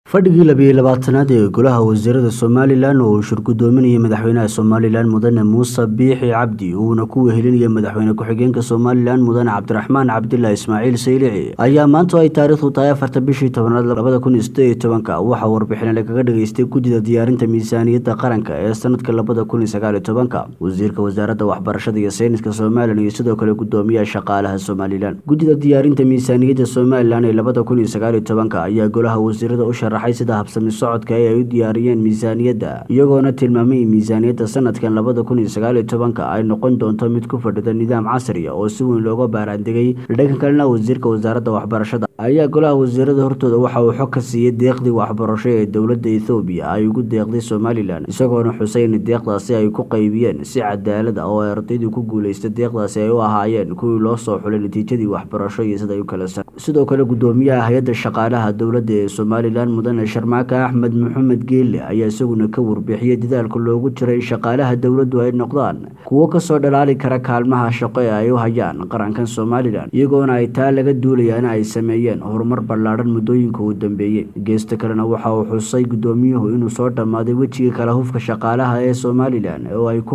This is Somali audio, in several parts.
fadhigii labiyo labaatanaad ee golaha wasiirada somalilan oo uu shirgudoominayay madaxweynaha somalilan mudane muuse biixi cabdi uuna ku wehelinayay madaxweyne ku-xigeenka somalilan mudane cabdiraxmaan cabdillah ismaaciil saylici ayaa maanta ay taariikhdu tahay afarta bishii tobanaad labada kun iyo sideed iyo tobanka waxaa warbixin lagaga dhageystay guddida diyaarinta miisaaniyadda qaranka ee sanadka labada kun iyo sagaal iyo tobanka wasiirka wasaaradda waxbarashada iyo sayniska somalilan iyo sidoo kale gudoomiyaha shaqaalaha somalilan guddida diyaarinta miisaaniyadda somalilan ee labada kun iyo sagaal iyo tobanka ayaa golaha wasiirada u sharaxay sida habsami socodka ee ay u diyaariyeen miisaaniyadda iyagoona tilmaamay in miisaaniyadda sanadkan labada kun iyo sagaal iyo tobanka ay noqon doonto mid ku fadhida nidaam casriya oo si weyn looga baaraandegay dhanka kalena wasiirka wasaaradda waxbarashada ayaa golaha wasiirada hortooda waxa uu xog ka siiyey deeqdii waxbarasho ee dowladda ethoobiya ay ugu deeqday somalilan isagoona xusay in deeqdaasi ay ku qaybiyeen si cadaalad ah oo ay ardaydii ku guulaysta deeqdaasi ay u ahaayeen kuwii loo soo xulay natiijadii waxbarasho iyo sida ay u kala san sidoo kale gudoomiyaha hay-adda shaqaalaha dowladda ee somalilan mudane sharmaaka axmed maxamed geelle ayaa isaguna ka warbixiyey dadaalka loogu jiray in shaqaalaha dowladdu ay noqdaan kuwo kasoo dhalaali kara kaalmaha shaqo ee ay u hayaan qarankan somalilan iyagoona ay taa laga duulayaana ay sameeyeen horumar ballaadhan muddooyinka uu dambeeyey geesta kalena waxa uu xusay gudoomiyuhu inuu soo dhammaaday wejiga kala hufka shaqaalaha ee somalilan oo ay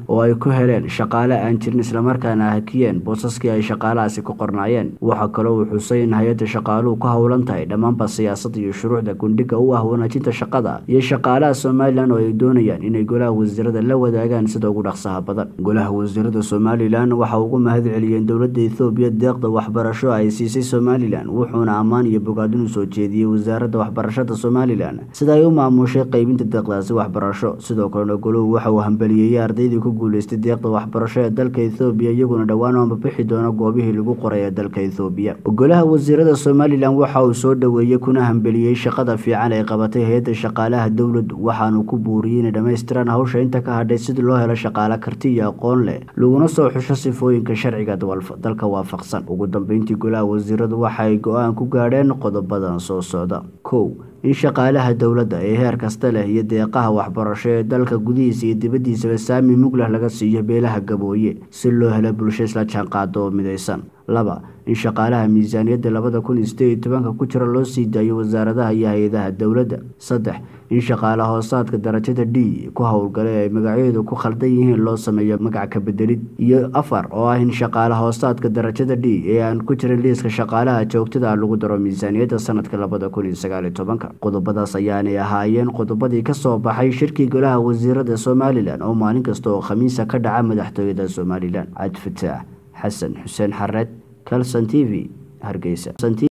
ku heleen shaqaale aan jirin islamarkaana hakiyeen boosaskii ay shaqaalahaasi ku qornaayeen waxaa kaloo uu xusay in hay-adda shaqaaluhu ku howlan tahay dhammaanba siyaasadda iyo shuruucda gundhiga u ah wanaajinta shaqada iyo shaqaalaha somalilan oo ay doonayaan inay golaha wasiirada la wadaagaan sida ugu dhaqsaha badan golaha wasiirada somalilan waxa ugu mahad celiyeen dowladda ethoobiya deeqda waxbarasho ay siisay somalilan wuxuuna ammaan iyo bogaadin u soo jeediyey wasaaradda waxbarashada somalilan sida ay u maamushay qeybinta deeqdaasi waxbarasho sidoo kalena goluhu waxa uu hambaliyeeyey ardaydii ku guuleystay deeqda waxbarasho ee dalka ethoobiya iyaguna dhowaan u ambabixi doona goobihii lagu qoray ee dalka ethoobiya golaha wasiirada somalilan waxa uu soo dhoweeyey kuna hambeliyey shaqada fiican ay qabatay hay-adda shaqaalaha dowladdu waxaanu ku buuriyey inay dhammaystiraan hawsha inta ka hadhay sidii loo helo shaqaale karti iyo aqoon leh laguna soo xusho sifooyinka sharciga dalka waafaqsan ugu dambeyntii golaha wasiiradu waxa ay go-aan ku gaadheen qodobadan soo socda kow in shaqaalaha dowladda ee heer kasta leh iyo deeqaha waxbarasho ee dalka gudihiisa iyo dibaddiisaba saami muglah laga siiyo beelaha gabooye si loo helo bulsho isla jaanqaado oo midaysan laba in shaqaalaha miisaaniyadda labada kun iyo sideed iyo tobanka ku jira loo sii daayo wasaaradaha iyo hay-adaha dowladda saddex in shaqaale hoosaadka darajada d ku howlgala ee ay magacyadu ku khaldan yihiin loo sameeyo magac ka bedelid iyo afar oo ah in shaqaale hoosaadka darajada d ee aan ku jirin liiska shaqaalaha joogtada lagu daro miisaaniyadda sanadka labada kun iyo sagaal iyo tobanka qodobadaas ayaanay ahaayeen qodobadii kasoo baxay shirkii golaha wasiirada somalilan oo maalin kasta oo khamiisa ka dhaca madaxtooyada somalilan cabdifataax xasan xuseen xareed calson t v hargeysa